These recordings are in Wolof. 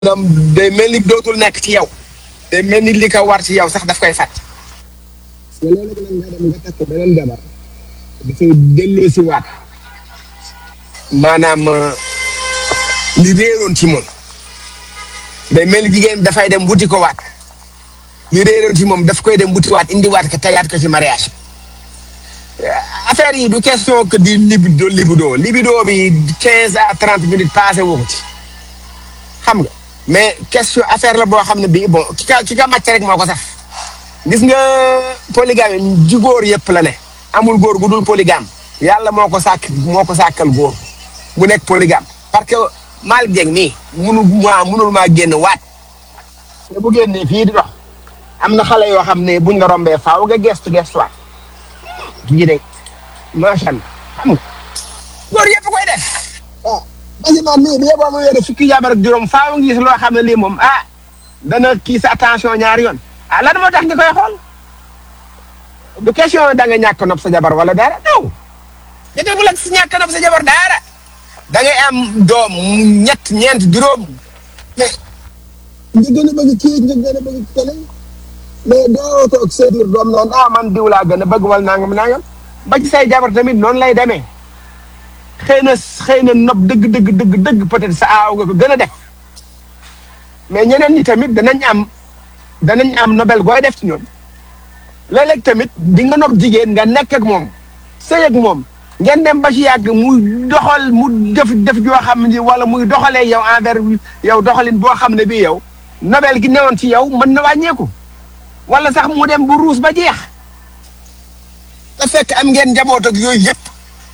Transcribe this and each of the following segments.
maanaam day mel ni dootul nekk ci yow day mel ni li ko war ci yow sax daf koy fàtt. parce que loolu nag nga dem nga takk beneen jabar dafay delloo si waat maanaam li réeroon ci moom day mel ni jigéen dafay dem wuti ko waat li réeroon ci moom daf koy dem wuti waat indiwaat ko tegaat ko ci mariage affaire yi du question que di libido libido libido bi quinze à trente minutes passé woo ko ci xam nga mais question affaire la boo xam ne bii bon ki ka ki ka màcc rek moo ko saf gis nga polygame ji góor yëpp la ne amul góor gu dul polygame yàlla moo ko sàkk moo ko sàkkal góor bu nekk polygame parce que Malick Dieng nii munu maa munul maa génn waat te bu génnee fii di dox am na xale yoo xam ne buñ la rombee faaw nga gestu gestuwaat kii de macha allah xam nga góor yëpp koy def waaw basiman mii bi yeboo ma yore fukki jabar ak juróom faaw nga gis loo xam ne lii moom ah dana kii sa attention ñaari yoon ah lan moo tax nga koy xool du question da nga ñàkk nopp sa jabar wala dara non jotewul ak si ñàkk nopp sa jabar dara da ngay am doom ñett ñeent juróom mais nga gën a bëgg kii nga gën a bëgg kële mais doo toog sa biir doom naan ah man diw laa gën a bëgg wala nangam nangam ba ci say jabar tamit noonu lay demee xëy na xëy na nopp dëgg dëgg dëgg dëgg peut-être sa aaw nga ko gën a def mais ñeneen ñi tamit danañ am danañ am nobel gooy def ci ñoom léeg-léeg tamit di nga nopp jigéen nga nekk ak moom sëy ak moom ngeen dem ba ci yàgg muy doxal mu def def joo xam ne wala muy doxalee yow envers yow doxalin boo xam ne bii yow nobel gi newoon ci yow mën na wàññeeku wala sax mu dem bu ruus ba jeex te fekk am ngeen njaboot ak yooyu yëpp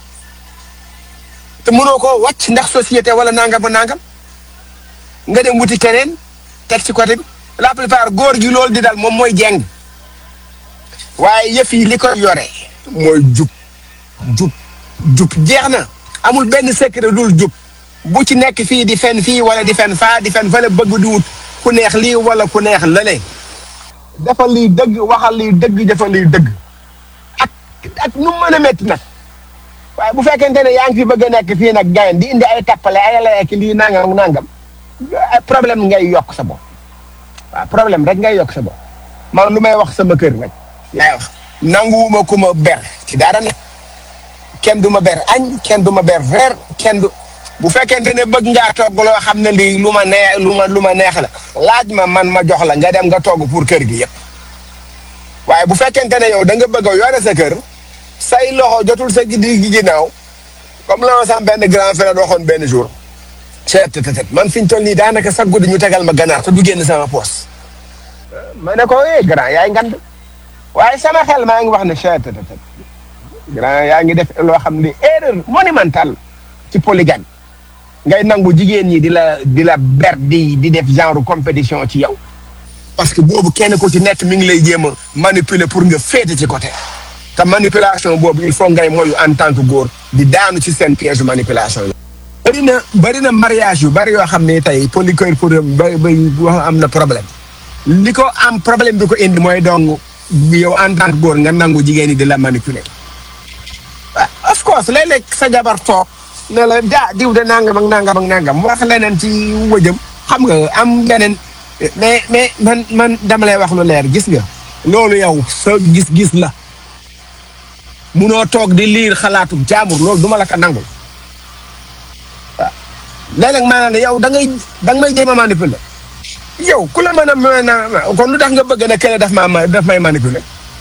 te mënoo koo wàcc ndax société wala nangam ba nangam nga dem wuti keneen teg ci côté bi la plupart góor gi loolu di dal moom mooy jeng waaye yëf yi li koy yore mooy jub jub jub jeex na amul benn secret dul jub bu ci nekk fii di fen fii wala di fen faa di fen fële bëgg di wut ku neex lii wala ku neex lële defal lii dëgg waxal lii dëgg defal lii dëgg ak ak nu mu mën a métti nag waaye bu fekkente ne yaa ngi fi bëgg a nekk fii nag gayen di indi ay tappale ay lekk lii nangam nangam problème ngay yokk sa bopp waaw problème rek ngay yokk sa bopp man lu may wax sama kër rek laay wax nanguwuma ku ma ber ci dara ne kenn du ma ber añ kenn du ma ber reer kenn du bu fekkente ne bëgg ngaa togg loo xam ne lii lu ma neex lu ma lu ma neex la laaj ma man ma jox la nga dem nga togg pour kër gi yëpp waaye bu fekkente ne yow da nga bëgg a yore sa kër say loxo jotul sa gi di ginnaaw comme la ma sam benn grand frère waxoon benn jour ceeb te te man fi ñu toll nii daanaka sax guddi ñu tegal ma ganaar te du génn sama poos ma ne ko eh grand yaay ngand waaye sama xel maa ngi wax ne ceeb te te grand yaa ngi def loo xam ni erreur monumentale ci polygame ngay nangu jigéen ñi di la di la ber di di def genre compétition ci yow. parce que boobu kenn ku ci nekk mi ngi lay jéem a manipuler pour nga féete ci côté. te manipulation boobu il faut ngay moyu en tant que góor di daanu ci seen piège manipulation yi. bëri na bëri na mariage yu bëri yoo xam ne tey polycœur pour ba ba wax am na problème li ko am problème bi ko indi mooy donc yow en tant que góor nga nangu jigéen ñi di la manipuler. waaw of course léeg-léeg sa jabar toog ne la daa diw de nangam ak nangam ak nangam wax leneen ci wëjëm xam nga am beneen mais mais man man dama lay wax lu leer gis nga. loolu yow sa gis-gis la. munoo toog di liir xalaatu jaamur loolu duma la ko nangul waaw léeg-léeg maanaam yow da ngay da nga may jéem a manipuler yow ku la mën a mën a kon lu tax nga bëgg ne kële daf maa daf may manipuler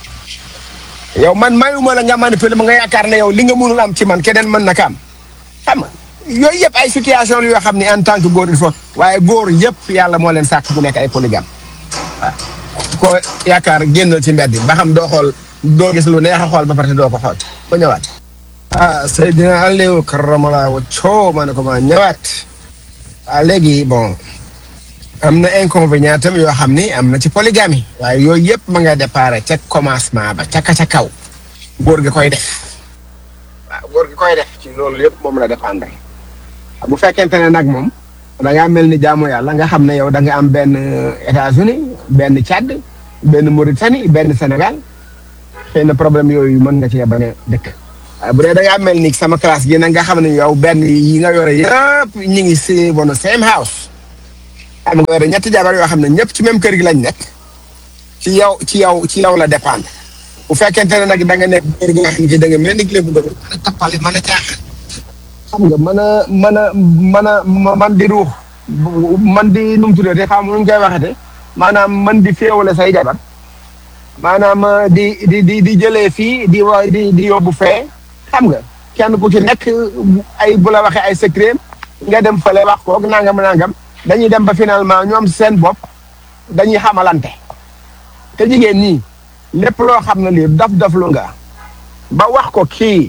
yow man mayuma la nga manipuler ma nga yaakaar ne yow li nga mënul am ci man keneen mën na ko am xam nga yooyu yëpp ay situation yoo xam ne en tant que góor il faut waaye góor yëpp yàlla moo leen sàkk bu nekk ay polygame waaw ko yaakaar génnal ci mbedd ba xam doo xool doo gis lu neex a xool ba pare doo ko xool ba ñëwaat. ah Seydina Aliou karamala wa coo ma ne ko ma ñëwaat. ah léegi bon am na inconvénient tam yoo xam ni am na ci polygamie waaye yooyu yëpp ma nga déparé ca commencement ba ca ka ca kaw. góor gi koy def. waaw góor gi koy def ci loolu yëpp moom la dépendre. bu fekkente ne nag moom da ngaa mel ni jaamu yàlla nga xam ne yow da nga am benn États-Unis benn Tchad benn Mauritanie benn Sénégal. xëy na problème yooyu mën nga cee bañ a dëkk waaye bu dee da ngaa mel ni sama classe gi nag nga xam ne yow benn yi nga yore yëpp ñu ngi si bon same house xam nga yore ñetti jabar yoo xam ne ñëpp ci même kër gi lañ nekk ci yow ci yow ci yow la dépendre bu fekkente ne nag da nga nekk góor gi nga xam ne da nga mel ni léegi dëgg mën a tappale mën a caaxaan xam nga mën a mën a mën a man di ruux man di nu mu tuddee te xam nu ñu koy waxete maanaam man di féewale say jabar maanaam di di di di jëlee fii di wa di di yóbbu fee xam nga kenn ku ci nekk ay bu la waxee ay secret nga dem fële wax koog nangam nangam dañuy dem ba finalement ñoom seen bopp dañuy xamalante te jigéen ñi lépp loo xam ne lii daf daf lu nga ba wax ko kii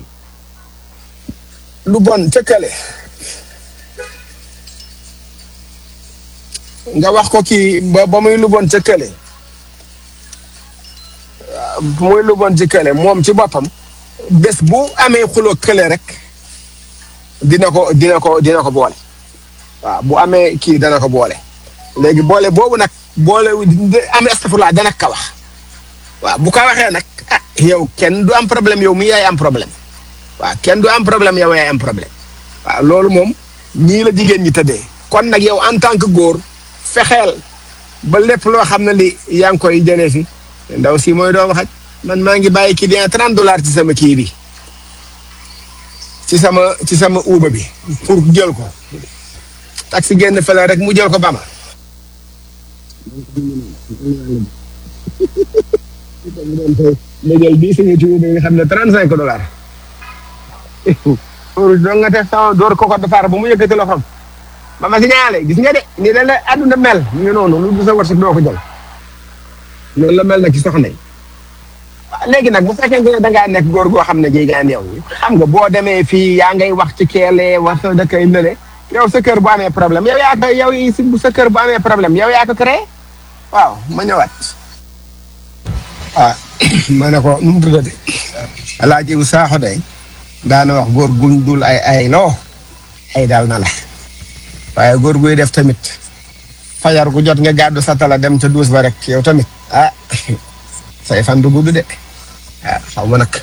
lu bon cëkkale nga wax ko kii ba ba muy lu bon cëkkale muy lu bon ci kële moom ci boppam bés bu amee xuloo kële rek dina ko dina ko dina ko boole waaw bu amee kii dana ko boole léegi boole boobu nag boole am astafurlaa dana ka wax waaw bu ko waxee nag ah yow kenn du am problème yow mi yaay am problème waaw kenn du am problème yow yaay am problème waaw loolu moom ñii la jigéen ñi tëddee kon nag yow en tant que góor fexeel ba lépp loo xam ne li yaa ngi koy jëlee fi ndaw si mooy doomu xaj man maa ngi bàyyi client trente dollars ci sama kii bi ci sama ci sama uuba bi pour jël ko taxi génn fële rek mu jël ko bama léegi bii suñu ci uuba nga xam ne trente cinq dollars pour doo nga def sama door ko ko defar ba mu yëkkati loxoom ba ma si ñaale gis nga de ni la la àdduna mel ñu ngi noonu lu du sa wërsëg doo ko jël loolu la mel nag ci soxna yi léegi nag bu fekkee ne da ngaa nekk góor goo xam ne jéegaan yow xam nga boo demee fii yaa ngay wax ci keelee wax sa dëkkay nële yow sa kër bu amee problème yow yaa ko yow sa kër bu amee problème yow yaa ko créé waaw ma ñëwaat. ah ma ne ko nu mu tuddati alaaji bu saaxo day daana wax góor guñ dul ay ay loo ay daal na la waaye góor guy def tamit fajar gu jot nga gàddu sa tala dem ca duus ba rek yow tamit ah say fan du gudd de ah xaw ma nag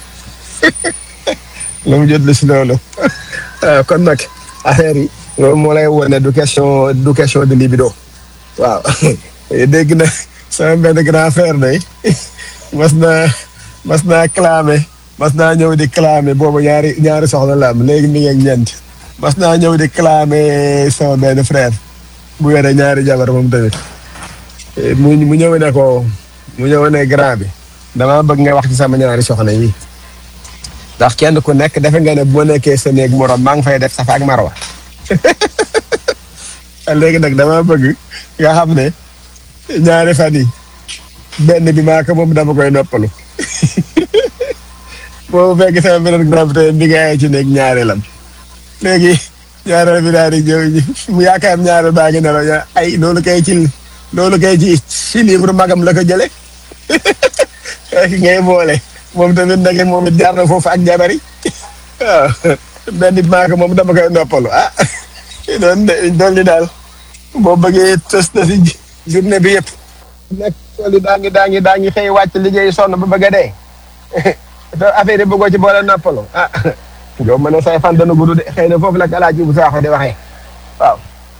lu mu jot la si loolu kon nag affaire yi loolu moo lay wone du question du question de libido waaw dégg na sama benn grand frère day mas naa mas naa clamé mas naa ñëw di clamé boobu ñaari ñaari soxna la am léegi mi ngi ak ñeent mas naa ñëw di clamé sama benn frère bu yore ñaari jabar moom tamit mu mu ñëw ne ko mu ñëw ne grand bi dama bëgg nga wax ci sama ñaari soxna yi ndax kenn ku nekk defe nga ne boo nekkee sa néeg morom maa ngi fay def safa ak marwa léegi nag dama bëgg nga xam ne ñaari fan yi benn bi maa ko moom dama koy noppalu boobu fekk sama beneen grand bi tey bi nga ci nekk ñaareelam léegi ñaareel bi daal di ñëw mu yaakaar ñaareel baa ngi ne la ay loolu kay ci loolu kay ci ci livre magam la ko jële ngay boole moom tamit nag moom it jaar na foofu ak jabari waaw benn bi maa ko moom dama koy noppalu ah doon doon li daal boo bëggee tës na si journée bi yëpp nekk tool yi daa ngi daa ngi daa ngi xëy wàcc liggéey sonn ba bëgg a dee te affaire yi bëggoo ci boole noppalu ah yow ma ne say fan dana gudd de xëy na foofu la alaaji bu saaxo di waxee waaw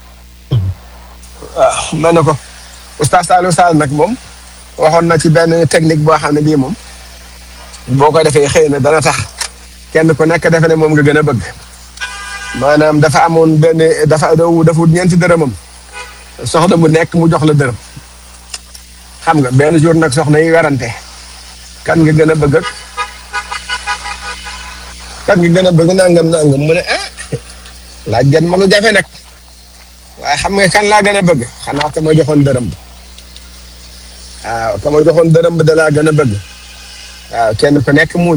waaw ma ne ko oustaz Saliou Sall nag moom waxoon na ci benn technique boo xam ne bii moom boo ko defee xëy na dana tax kenn ku nekk defe ne moom nga gën a bëgg maanaam dafa amoon benn dafa dafa wut ñeenti dërëmam soxna mu nekk mu jox la dërëm xam nga benn jour nag soxna yi werante kan nga gën a bëgg ak kan nga gën a bëgg nangam nangam mu ne ah laaj gan ma lu jafe nag waaye xam nga kan laa gën a bëgg xanaa ka ma joxoon dërëm ba waaw ka ma joxoon dërëm ba da laa gën a bëgg waaw kenn ku nekk muuñ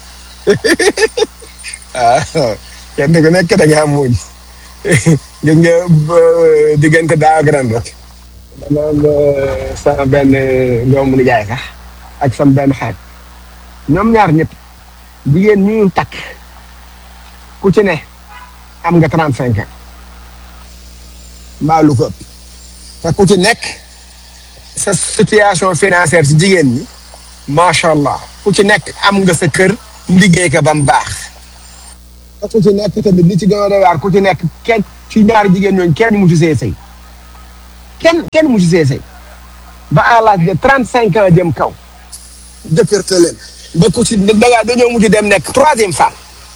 waaw kenn ku nekk da ngaa muuñ gis nga diggante daaw ak ren rek dama am sama benn doomu nijaay sax ak sama benn xaaj ñoom ñaar ñëpp jigéen ñu takk ku ci ne am nga trente cinq ans mbaa lu ko ëpp te ku ci nekk sa situation financière ci jigéen ñi macha allah ku ci nekk am nga sa kër liggéey ka ba mu baax te ku ci nekk tamit li ci gën a doy waar ku ci nekk kenn ci ñaari jigéen ñooñu kenn mu ci see sëy kenn kenn mu ci see sëy ba à l'âge de trente cinq ans jëm kaw jëkkër te leen ba ku ci da ngaa dañoo mujj dem nekk troisième femme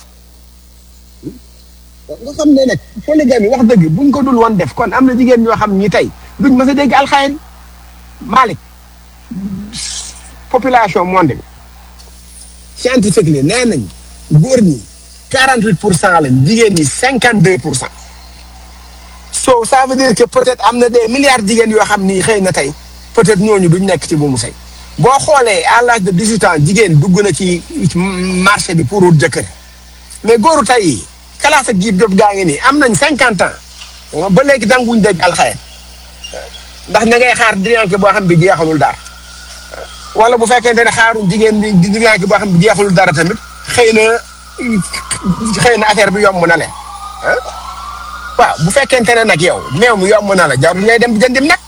nga xam ne nag polygamie wax dëgg buñ ko dul woon def kon am na jigéen ñoo xam ñi tey duñ mës a dégg alxayri Malick population monde bi scientifique li nee nañ góor ñi quarante huit pour cent lañ jigéen ñi cinquante deux pour cent so ça veut dire que peut-être am na des milliards jigéen yoo xam ni xëy na tey peut-être ñooñu duñ nekk ci bu mu sëy boo xoolee à l'âge de dix-huit ans jigéen dugg na ci marché bi pour wut jëkkër mais góoru tey yi classe ak jiib job gaa ngi nii am nañ cinquante ans ba léegi danguñ dégg alxayr ndax ña ngay xaar diriyanke boo xam bi jeexalul dara wala bu fekkente ne xaaruñ jigéen bi diriyanke boo xam bi jeexalul dara tamit xëy na xëy na affaire bi yomb na leen waaw bu fekkente ne nag yow meew mi yomb na la jarul ngay dem jëndim nag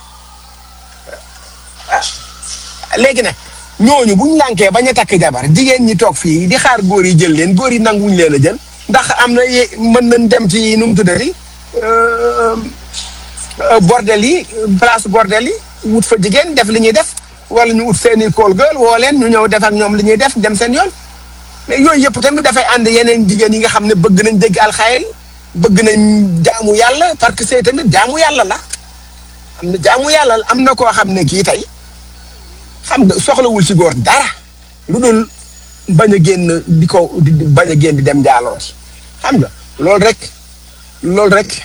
léegi nag ñooñu buñ lànkee bañ a takk jabar jigéen ñi toog fii di xaar góor yi jël leen góor yi nanguñ leen a jël ndax am na ye mën nañ dem ci nu mu tuddati bordel yi place bordel yi wut fa jigéen def li ñuy def wala ñu wut seeni kool gël woo leen ñu ñëw def ak ñoom li ñuy def dem seen yoon mais yooyu yëpp tamit dafay ànd yeneen jigéen yi nga xam ne bëgg nañ dégg alxayri bëgg nañ jaamu yàlla parce que c'est tamit jaamu yàlla la am na jaamu yàlla am na koo xam ne kii tey xam nga soxlawul ci góor dara lu dul bañ a génn di ko di bañ a génn di dem jaaloo xam nga loolu rek loolu rek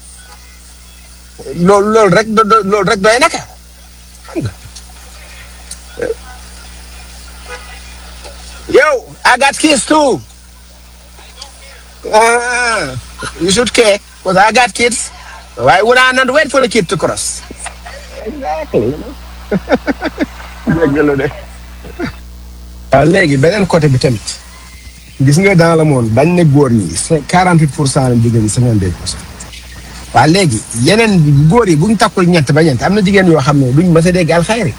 loolu loolu rek do loolu rek doy naka xam nga yow I got kids too ah you should care because I got kids why would I not wait for the kid to cross exactly dégg de waaw léegi beneen côté bi tamit gis nga dans le monde dañ ne góor ñi quarante huit pour cent lañ jigéen ñi cinquante deux pour cent waaw léegi yeneen góor yi bu ñu takkul ñett ba ñett am na jigéen yoo xam ne duñ mës a dégg alxayri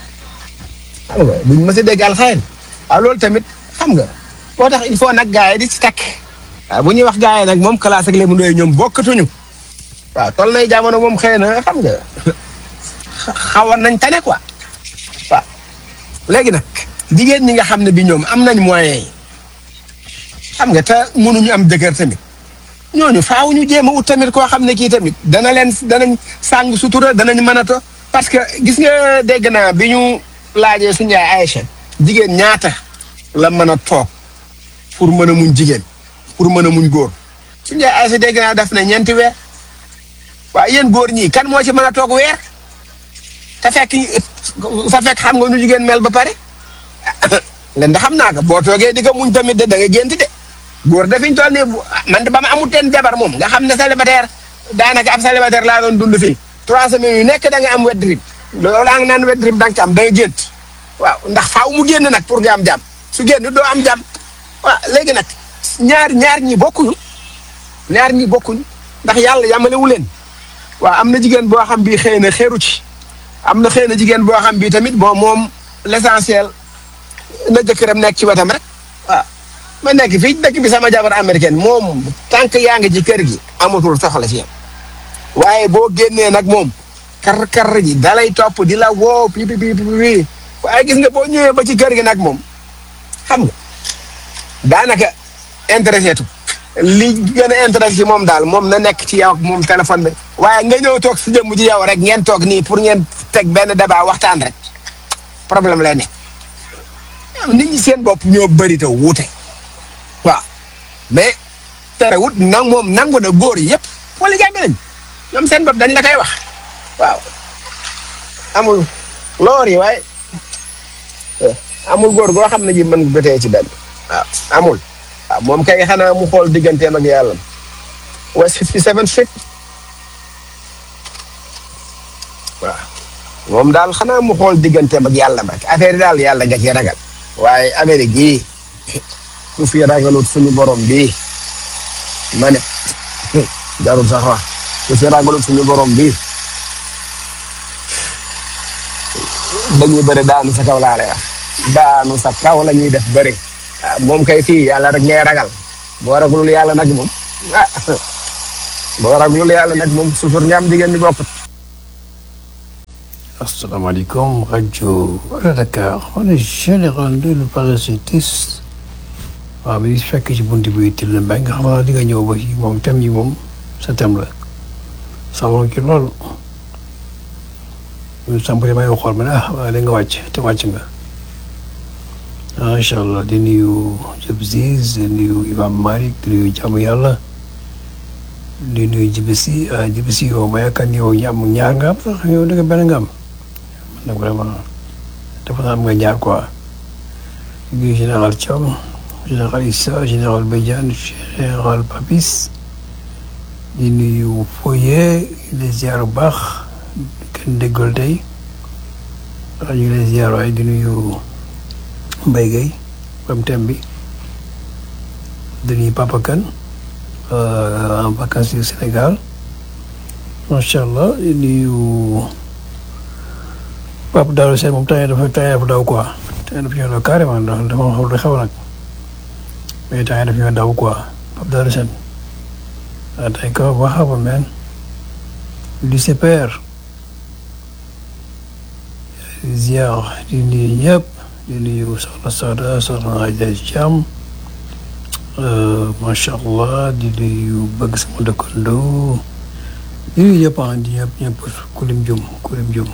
xam nga duñ mës a dégg alxayri waaw loolu tamit xam nga moo tax il faut nag gars yi di ci takk waaw bu ñuy wax gars yi nag moom classe ak léemu ndooy ñoom bokkatuñu waaw toll nay jamono moom xëy na xam nga xawoon nañ tane quoi waaw léegi nag jigéen ñi nga xam ne bi ñoom am nañ moyen yi xam nga te mënuñu am jëkkër tamit ñooñu faaw ñu jéem a ut tamit koo xam ne kii tamit dana leen danañ sàng sutura danañ mën a to parce que gis nga dégg naa bi ñu laajee suñu yaay Aïcha jigéen ñaata la mën a toog pour mën a muñ jigéen pour mën a muñ góor suñu yaay Aïcha dégg naa def na ñeenti weer waaye yéen góor ñii kan moo ci mën a toog weer te fekk sa fekk xam nga nu jigéen mel ba pare len da xam naa ko boo toogee di ko muñ tamit de da nga gént de góor dafiñ toll nii man de ba ma amul teen jabar moom nga xam ne célibataire daanaka ab célibataire laa doon dund fii trois semaines yu nekk da nga am wet drip loolu laa ngi naan wet drip da nga ci am da nga gént waaw ndax faaw mu génn nag pour nga am jàmm su génn doo am jàmm waaw léegi nag ñaar ñaar ñi bokkuñu ñaar ñi bokkuñu ndax yàlla yamalewu leen waaw am na jigéen boo xam bii xëy na xeeru ci am na xëy na jigéen boo xam bii tamit bon moom l'essentiel na jëkkëram nekk ci wetam rek waaw ma nekk fii dëkk bi sama jabar américaine moom tant que yaa ngi ci kër gi amatul soxla ci yow waaye boo génnee nag moom kar kar ji dalay topp di la woo pi pi pi pi waaye gis nga boo ñëwee ba ci kër gi nag moom xam nga daanaka intéressé tu li gën a intéressé ci moom daal moom na nekk ci yow ak moom téléphone bi waaye nga ñëw toog si jëmm ci yow rek ngeen toog nii pour ngeen teg benn débat waxtaan rek problème lay nekk nit ñi seen bopp ñoo bëri te wuute waaw mais terewut nag moom nangu na góor yëpp wala jàmm nañ ñoom seen bopp dañ la koy wax waaw amul loor yi waaye amul góor goo xam ne ji mën nga tee ci benn waaw amul waaw moom kay xanaa mu xool digganteem ak yàlla West 57 Street waaw moom daal xanaa mu xool digganteem ak yàlla ba affaire yi daal yàlla nga ci ragal waaye Amérique gii ku fi ragalut suñu borom bii ma ne jarul sax wax ku fi ragalut suñu borom bii dañuy bëri daanu sa kaw laa lay wax daanu sa kaw la ñuy def bëri ah moom kay fii yàlla rek ngay ragal boo ragalul yàlla nag moom ah boo ragalul yàlla nag moom suufur nga am jigéen ñi bokkut asalaamaaleykum rajo Wala Dakar on est général de le parasitisme waaw bi fekk ci buntu bi til na mbay nga xam naa di nga ñëw ba ci moom thème yi moom sa thème la saxoon ci loolu ñu sàmpale may xool ma ne ah waaye da nga wàcc te wàcc nga macha allah di nuyu Diop Ziz di nuyu Imam Malick di nuyu jàmm yàlla di nuyu Jibisi ah Jibisi yow ma yaakaar ni yow ñaar ñaar nga am sax yow da nga benn nga am man nag vraiment dafa naa am nga ñaar quoi di nuyu général Thiam général Issa général Badiane général Papis di nuyu Foye di ziar bu baax kenn déggal tey waaw ñu ngi lay ziar waaye di nuyu Mbaye Gueye comme thème bi di nuyu Papa Kane en vacances au Sénégal macha allah di nuyu Papa Daouda Sène moom temps yii dafa temps yii dafa daw quoi temps yii dafa ñëw daw carrément ndax dafa xaw a xaw nag mais temps yii dafa ñëw daw quoi Papa Daouda Sène ah tey kaw ba xaw ma meen du CPR ziar di nuyu ñëpp di nuyu soxna Sada soxna Adja Thiam macha allah di nuyu bëgg sama dëkkandoo di nuyu ñëpp ah di ñëpp ñëpp kulim jum kulim jum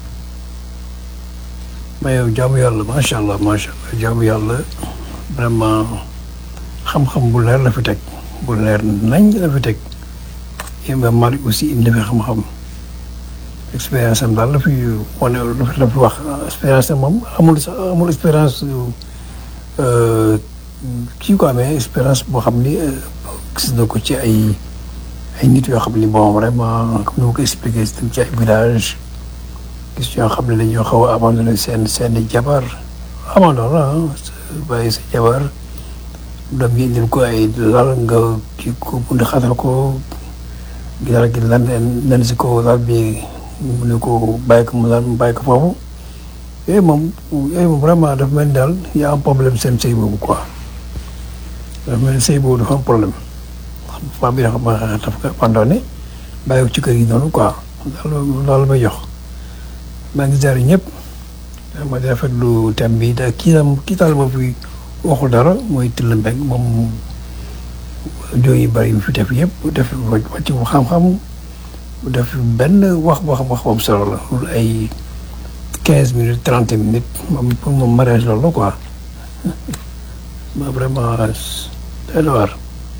mais yow jaamu yàlla macha allah macha allah jaamu yàlla vraiment xam-xam bu leer la fi teg bu leer nañ la fi teg Imam Malick aussi indi fi xam-xam expérience am daal la fi wane la fi wax expérience am moom amul sax amul expérience kii quoi mais expérience boo xam ni gis na ko ci ay ay nit yoo xam ni bon vraiment comme ni ma ko expliqué ci ay village gis yoo xam ne dañoo xaw a abandonné seen seen jabar abandon la bàyyi sa jabar doom yi indil ko ay lal nga kii ko bund xatal ko ginnaaw gi lan lan si ko lal bi mu ne ko bàyyi ko mu lal mu bàyyi ko foofu yooyu moom yooyu moom vraiment dafa mel ni daal y a un problème seen sëy boobu quoi dafa mel ni sëy boobu dafa am problème femme bi dafa dafa ko abandonné bàyyi ko ci kër gi noonu quoi loolu loolu may jox maa ngi ziare ñëpp ma di rafetlu thème bi da kii daal kii daal ma fi waxul dara mooy Tilla Mbengue moom joo yu bëri yu fi def yëpp def wàcc bu xam-xam def benn wax boo xam wax boobu solo la loolu ay quinze minutes trente minutes moom pour moom mariage loolu la quoi ma vraiment day la war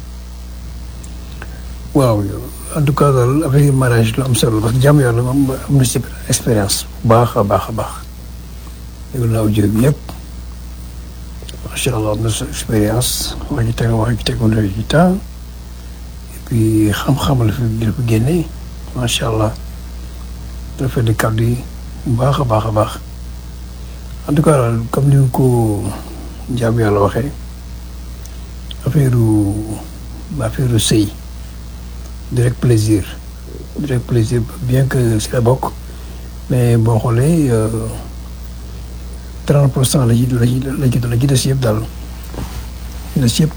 waaw en tout cas daal avec mariage lu am solo parce que jàmm yàlla moom am na si expérience bu baax a baax a baax déglu naa audio bi yëpp macha allah am na sa expérience wax ji teg wax ji tegu na ci temps et puis xam-xam la fi la fi génne macha allah dafa di kàddu yi bu baax a baax a baax en tout cas daal comme ni ko jàmm yàlla waxee affaire affaire sëy direct plaisir direct plaisir bien que si la bokk mais boo xoolee trente pour cent la ci la ci la ci la ci des yëpp daal des yëpp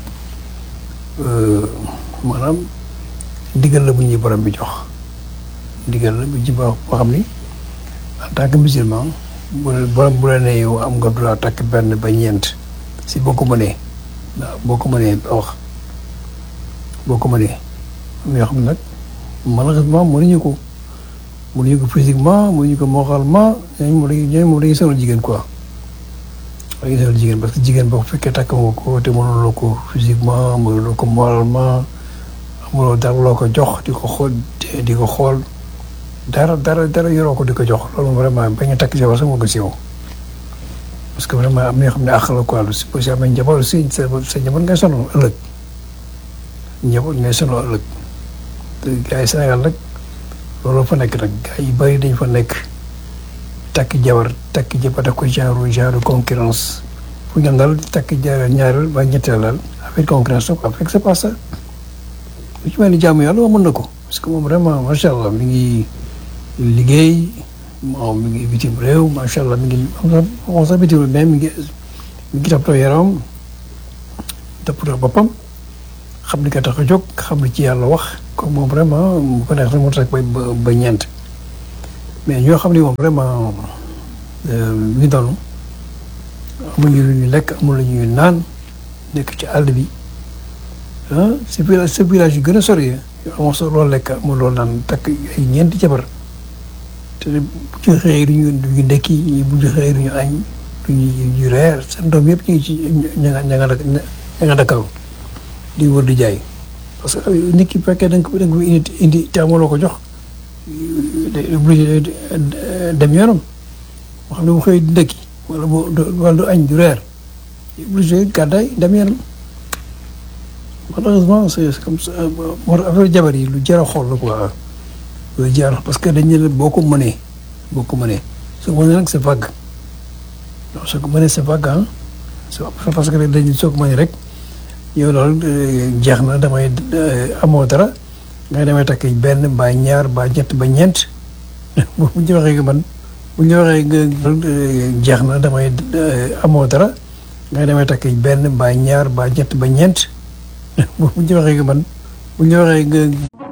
maanaam ndigal la bu ñuy borom bi jox ndigal la bu ci boo xam ni en tant que musulman bu borom bu la nee yow am nga droit takk benn ba ñeent si boo ko mënee waaw boo ko mënee wax boo ko mënee am na yoo xam ne nag malheureusement mënuñu ko mënuñu ko physiquement mënuñu ko moralement ñooñu moom dañuy ñooñu moom dañuy sonal jigéen quoi dañuy sonal jigéen parce que jigéen boo ko fekkee takk nga ko te mënuloo ko physiquement mënuloo ko moralement amuloo dara loo ko jox di ko xool di ko xool dara dara dara yoroo ko di ko jox loolu vraiment bañ a takk jabar sax moo gën si yow parce que vraiment am na yoo xam ne àq la quoi lu si boo si amee njaboot si sa sa njaboot ngay sonal ëllëg njaboot ngay sonal ëllëg te gars yi Sénégal nag loolu fa nekk nag gars yi bëri dañ fa nekk takk jabar takk jabar daf ko genre genre concurrence fu ñu dal takk jabar ñaareel ba ñetteel daal affaire concurrence quoi fekk c'est pas ça lu ci mel ni jaamu yàlla mën na ko parce que moom vraiment macha allah mi ngi liggéey moom mi ngi bitim réew macha allah mi ngi moom sax bitim réew mais mi ngi mi ngi toppatoo yaramam toppatoo boppam xam ni ka tax a jóg xam ni ci yàlla wax comme moom vraiment bu ko neex rek mu tax ba ba ñeent mais ñoo xam ne moom vraiment ñu ngi doon amuñu lu ñu lekk amul lu ñuy naan nekk ci àll bi ah si village sa village yu gën a sori amoo sa loolu lekk amul loolu naan takk ay ñeenti jabar te bu ñu xëyee du ñu du ñu ndekki bu ñu xëyee du ñu añ du ñu reer seen doom yëpp ñu ngi ci ña nga ña nga ña nga Dakar di wër di jaay parce que nit ki fekkee da nga ko da nga ko indi indi te amuloo ko jox day obligé dem yoonam moo xam ne bu xëy di ndekki wala bu wala du añ du reer obligé gàddaay dem yoonam malheureusement c'est comme ça moo tax affaire jabar yi lu jar a xool la quoi lu jar parce que dañu ne boo ko mënee boo ko mënee soo ko mënee nag c'est vague non soo ko mënee c'est vague ah c'est parce que dañu soo ko mënee rek yow loolu jeex na damay amoo dara nga damay takk benn ba ñaar ba ñett ba ñeent bu ñu waxee nga man bu ñu waxee nga jeex na damay amoo dara nga damay takk benn ba ñaar ba ñett ba ñeent bu ñu waxee nga man bu ñu waxee nga